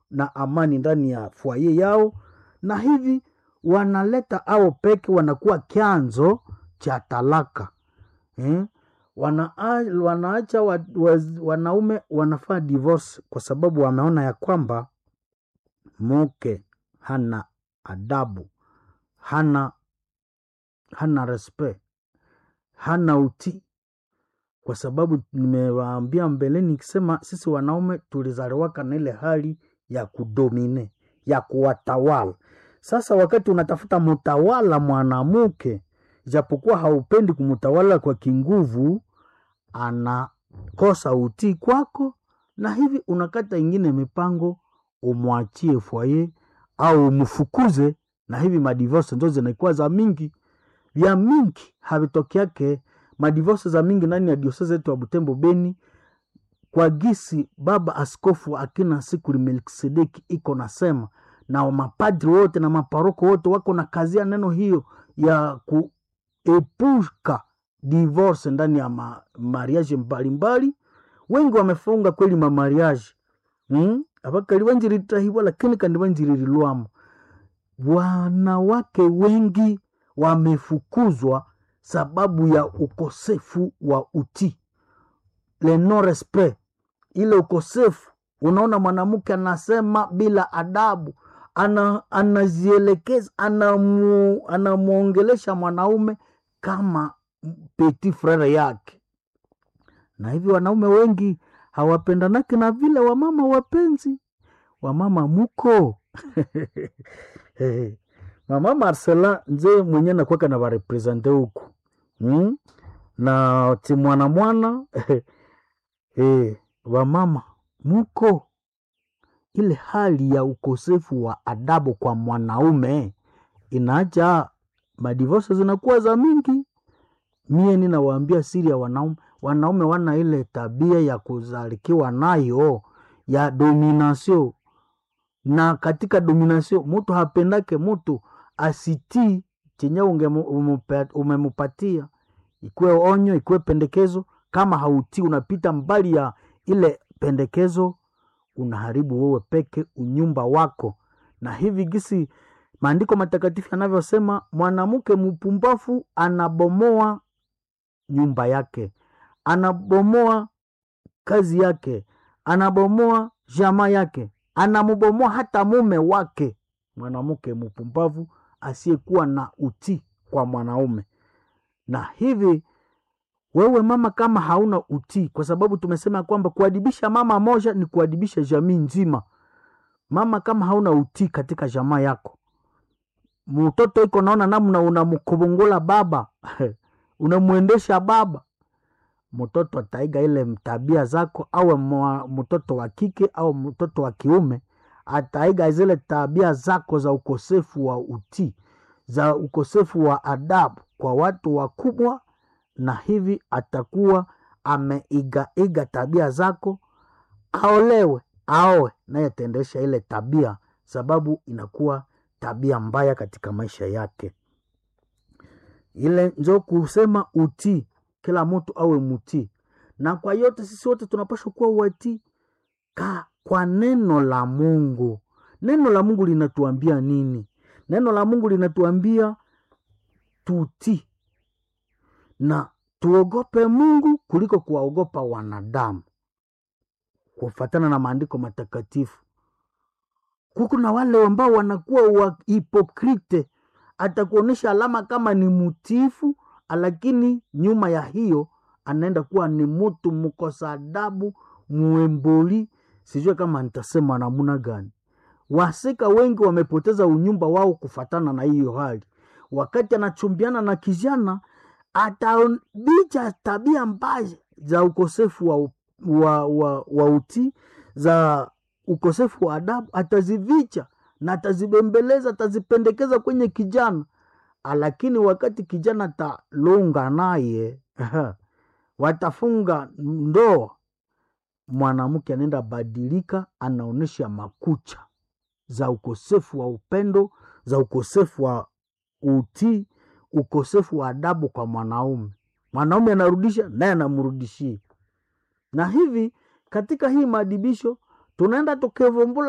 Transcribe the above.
na amani ndani ya fwaye yao, na hivi wanaleta ao peke wanakuwa chanzo cha talaka eh? Wana, wanaacha wa, wa, wanaume wanafaa divorce kwa sababu wameona ya kwamba mke hana adabu, hana hana respect, hana utii, kwa sababu nimewaambia mbeleni nikisema sisi wanaume tulizaliwaka na ile hali ya kudomine ya kuwatawala. Sasa wakati unatafuta mtawala mwanamke, japokuwa haupendi kumtawala kwa kinguvu, anakosa utii kwako, na hivi unakata ingine mipango umwachie fwaye au umfukuze, na hivi madivorce ndo zinakuwa za mingi vya mingi havitokeake madivorce za mingi ndani ya diosese yetu ya Butembo Beni, kwa gisi baba askofu akina Sikuli Melkisedeki iko nasema na mapadri wote na maparoko wote wako na kazia neno hiyo ya kuepuka divorce ndani ya ma, mariage mbalimbali. Wengi wamefunga kweli mamariage hmm? abakali banjiritahibwa lakini kandi banjiririlwamo. Wanawake wengi wamefukuzwa sababu ya ukosefu wa utii, le non respect, ile ukosefu. Unaona mwanamke anasema bila adabu, ana anazielekeza anamu, anamwongelesha mwanaume kama petit frere yake, na hivi wanaume wengi hawapendanaki na vile wamama wapenzi. Wamama muko mama Marcela nze mwenye nakwaka na barepresente huku hmm? na ti mwana mwana eh, wamama muko ile hali ya ukosefu wa adabu kwa mwanaume inaacha madivorce zinakuwa za mingi. Mie ninawaambia siri ya wanaume, wanaume wana ile tabia ya kuzalikiwa nayo ya dominasio, na katika dominasio mutu hapendake mutu asitii chenye umemupatia, ikuwe onyo, ikuwe pendekezo. Kama hautii, unapita mbali ya ile pendekezo, unaharibu wewe peke unyumba wako. Na hivi gisi maandiko matakatifu yanavyosema, mwanamke mpumbafu anabomoa nyumba yake, anabomoa kazi yake, anabomoa jamaa yake, anamubomoa hata mume wake. Mwanamke mpumbavu asiyekuwa na utii kwa mwanaume. Na hivi wewe mama, kama hauna utii, kwa sababu tumesema kwamba kuadibisha mama moja ni kuadibisha jamii nzima. Mama, kama hauna utii katika jamaa yako, mtoto iko naona namna unamkubungula baba unamwendesha baba, mtoto ataiga ile tabia zako, awe mtoto wa kike au mtoto wa kiume ataiga zile tabia zako za ukosefu wa utii, za ukosefu wa adabu kwa watu wakubwa, na hivi atakuwa ameigaiga tabia zako. Aolewe aoe naye ataendesha ile tabia, sababu inakuwa tabia mbaya katika maisha yake. Ile njo kusema utii, kila mtu awe mutii, na kwa yote sisi wote tunapaswa kuwa watii ka kwa neno la Mungu. Neno la Mungu linatuambia nini? Neno la Mungu linatuambia tutii na tuogope Mungu kuliko kuwaogopa wanadamu, kufatana na maandiko matakatifu. Kuku na wale ambao wanakuwa wa hipokrite, atakuonyesha alama kama ni mutiifu, lakini nyuma ya hiyo anaenda kuwa ni mutu mkosa adabu, mwemboli Sijue kama nitasema namuna gani. Wasika wengi wamepoteza unyumba wao kufatana na hiyo hali. Wakati anachumbiana na kijana, atabicha tabia mbaya za ukosefu wa, wa, wa, wa utii, za ukosefu wa adabu, atazivicha na atazibembeleza, atazipendekeza kwenye kijana, lakini wakati kijana atalunga naye watafunga ndoa mwanamke anaenda badilika, anaonyesha makucha za ukosefu wa upendo, za ukosefu wa utii, ukosefu wa adabu kwa mwanaume. Mwanaume anarudisha naye anamrudishia, na hivi katika hii maadibisho tunaenda tukivumbula